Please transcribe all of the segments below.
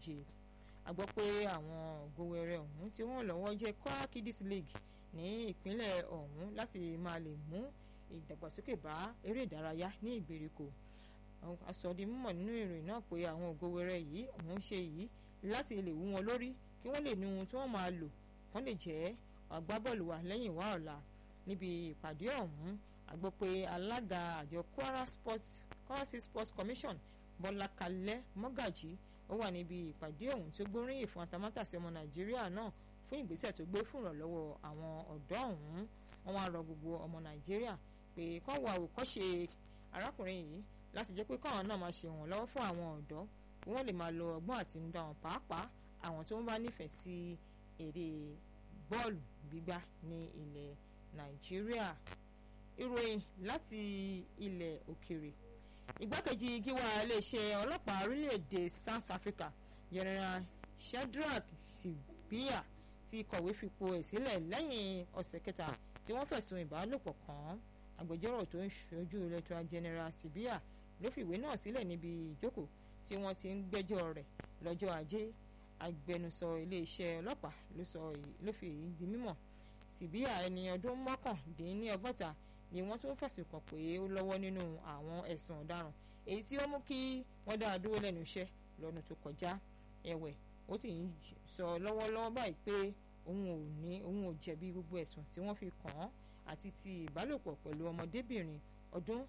méje a gbọ́ pé àwọn ògòwẹrẹ ọ̀hún tí wọ́n lọ́wọ́ jẹ́ Kwara Kiddies League ní ìpínlẹ̀ ọ̀hún láti máa lè mú ìdàgbàsókè bá eré ìdárayá ní ìgbèríko asọ̀dí mímọ̀ nínú ìròyìn náà pé àwọn ògòwẹrẹ yìí ọ̀hún ṣe yìí láti lè wú wọn lórí kí wọ́n lè ní ohun tí wọ́n máa lò kán lè jẹ́ agbábọ́ọ̀lù wa lẹ́yìn wá ọ̀la níbi ìpàdé ọ̀hún a gbọ́ pé alága àjọ Kwara Sports Kwara State Sports Commission Bọ́lá Kalẹ́ Mọ́gàjì ó wà níbi ìpàdé ọ̀hún tí ó gbóríyìn fún atamátàsí ọmọ Nàìjíríà náà fún ìgbésẹ̀ tó gbé fún ìrànlọ́wọ́ àwọn ọ̀dọ́ ọ̀hún wọ́n wá rọ gbogbo ọmọ Nàìjíríà pé kán wo àwòkọ́ṣe arákùnrin yìí láti jẹ́ pé káwọn náà máa ṣe ìrànlọ́wọ́ fún àwọn ọ̀dọ́ kí wọ́n lè máa lo ọgbọ́n àtinúdá wọn pàápàá àwọn tó ń bá nífẹ̀ẹ́ sí eré bọ́ọ̀lù gbígbá ní ilẹ̀ Nàìjíríà ìròyìn láti ilẹ̀ òkèrè igbákejì gíwá iléeṣẹ́ ọlọ́pàá orílẹ̀-èdè South Africa General Shadrack Sibiya ti kọ̀wé fipò ẹ̀ sílẹ̀ lẹ́yìn ọ̀sẹ̀ kẹta tí wọ́n fẹ̀sùn ìbálòpọ̀ kàn án agbẹjọ́rò tó ń ṣojú Lieutenant General Sibiya ló fìwé náà sílẹ̀ níbi ìjókòó tí wọ́n ti ń gbẹ́jọ́ rẹ̀ lọ́jọ́ ajé agbẹnusọ iléeṣẹ́ ọlọ́pàá ló sọ ló fi èyí di mímọ̀ Sibiya ẹni ọdún mọ́kàndínlọ́gọ́ta ni wọ́n tún fẹ̀sùn kàn pé ó lọ́wọ́ nínú àwọn ẹ̀sùn ọ̀daràn èyí tí ó mú kí wọ́n dá a dúró lẹ́nu iṣẹ́ lọ́dún tó kọjá ẹ̀wẹ̀ ó ti ń sọ lọ́wọ́lọ́wọ́ báyìí pé òun ò ní òun ò jẹ̀bi gbogbo ẹ̀sùn tí wọ́n fi kàn án àti ti ìbálòpọ̀ pẹ̀lú ọmọdébìnrin ọdún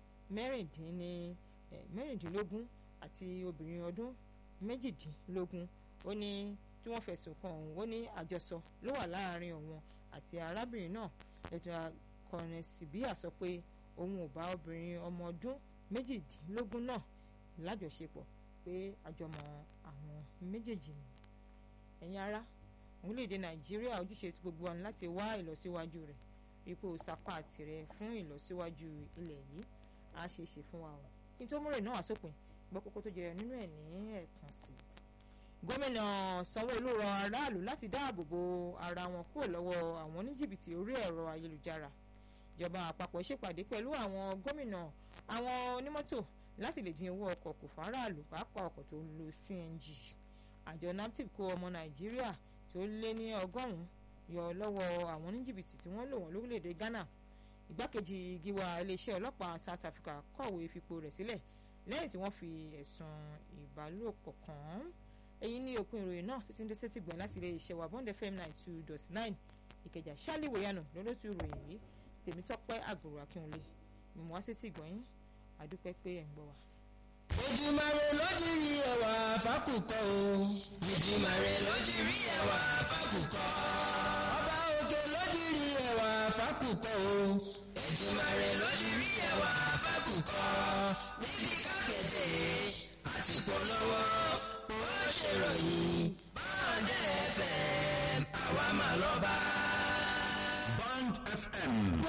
mẹ́rìndínlógún àti obìnrin ọdún méjìdínlógún ó ní tí wọ́n fẹ̀sùn kàn òun ó ní àjọsọ ló wà láàárín òun àti arábìnrin náà ètò akọrin Sibiya sọ pé òun ò bá obìnrin ọmọ ọdún méjìdínlógún náà lájọṣepọ̀ pé àjọmọ̀ àwọn méjèèjì ni ẹ̀yin ará orílẹ̀-èdè Nàìjíríà ojúṣe ti gbogbo wa ni láti wá ìlọsíwájú rẹ̀ ipò sapá tirẹ̀ fún ìlọsíwájú ilẹ̀ yìí á ṣe é ṣe fún wa o kí n tó múrè náà wá sópin gbọ́ kókó tó jẹyọ nínú ẹ̀ ní ẹ̀kan sí i gómìnà Sanwó-Olú rọ aráàlú láti dáàbò bo ara wọn kúrò lọ́wọ́ àwọn oníjìbìtì orí ẹ̀rọ ayélujára ìjọba àpapọ̀ ṣèpàdé pẹ̀lú àwọn gómìnà àwọn onímọ́tò láti lè dín owó ọkọ̀ kù fáráàlú pàápàá ọkọ̀ tó ń lo CNG àjọ naptip kó ọmọ Nàìjíríà tó lé ní ọgọ́rùn-ún yọ lọ́wọ́ àwọn oníjìbìtì tí wọ́n lò wọ́n lórílẹ̀‐èdè Ghana ìgbákejì gíwá iléeṣẹ́ ọlọ́pàá South Africa kọ̀wé fipò rẹ̀ sílẹ̀ lẹ́yìn tí wọ́n fi ẹ̀sùn ìbálòpọ̀ kàn án èyí ní òpin ìròyìn náà tó ti ń dé sétí gbọ̀n láti ilé iṣẹ́ wa Bond FM nine two dot nine ìkẹjà ṣálí wòyànà lọ́lọ́tù ìròyìn yìí tèmítọ́pẹ́ àgùrò akínwulé mímú wá sétí gbọ̀n yín àdúpẹ́ pé ẹ̀ ń gbọ́ wa. Èdùmàrè ló di rí ẹwà fákùkọ o. Èdùmàrè ló di rí ẹwà fákùkọ. Ọba òkè ló di rí ẹwà fákùkọ o. Èdùmàrè ló di rí ẹwà fákùkọ. Níbi kákẹ́tẹ̀ àti polówó ó ṣèròyìn. Báńdẹ̀ FM àwa mà lọ́ba.